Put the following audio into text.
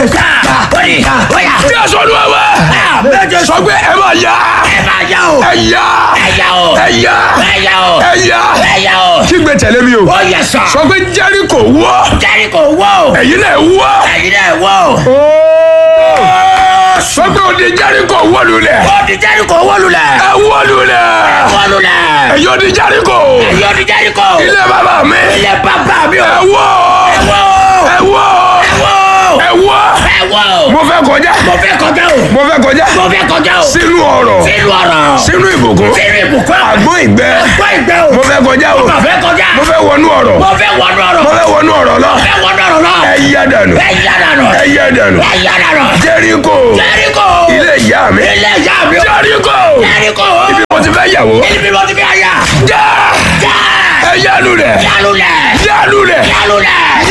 sá ó ní bóyá jésù olúwa wa méje sọ pé ẹ máa yá ẹ máa yá o ẹ yá ẹ yá o ẹ yá ẹ yá o ẹ yá ẹ yá o kígbe tẹ̀lé mi o ó yẹ sá sọ pé jẹ́ríkò wọ́ Jẹ́ríkò wó o ẹ̀yin náà wọ́ ẹ̀yin náà wó o sọ pé òde jẹ́ríkò wọ́ lulẹ̀ ó di Jẹ́ríkò wó lulẹ̀ ẹ wọ́ lulẹ̀ wó lulẹ̀ ẹ̀yin òde jẹ́ríkò ẹ̀yin ó di Jẹ́ríkò ilé bàbá mi ilé bàbá mi o ẹ wọ́ ẹ wó ẹ wọ́ ẹ wó ẹ wọ́ ẹ wó mo fẹ́ kọjá mo fẹ́ kọjá o mo fẹ́ kọjá mo fẹ́ kọjá o sínú ọ̀rọ̀ sínú ọ̀rọ̀ sínú ìbùkún sínú ìbùkún àgbọn ìgbẹ́ gbọ́ ìgbẹ́ o mo fẹ́ kọjá o mo fẹ́ kọjá mo fẹ́ wọnú ọ̀rọ̀ mo fẹ́ wọnú ọ̀rọ̀ mo fẹ́ wọnú ọ̀rọ̀ lọ mo fẹ́ wọnú ọ̀rọ̀ lọ ẹ yá dànù ẹ yá dànù ẹ yá dànù ẹ yá dànù jẹ́ríkò Jẹ́ríkò ilé ìyá mi ilé ìyá mi o jẹ́ríkò Jẹ́ríkò ibi mo ti fẹ́ yàwó ibi mo ti fi àyà já já ẹ yá lulẹ̀ yálùlẹ̀ yá lulẹ̀ yálùlẹ̀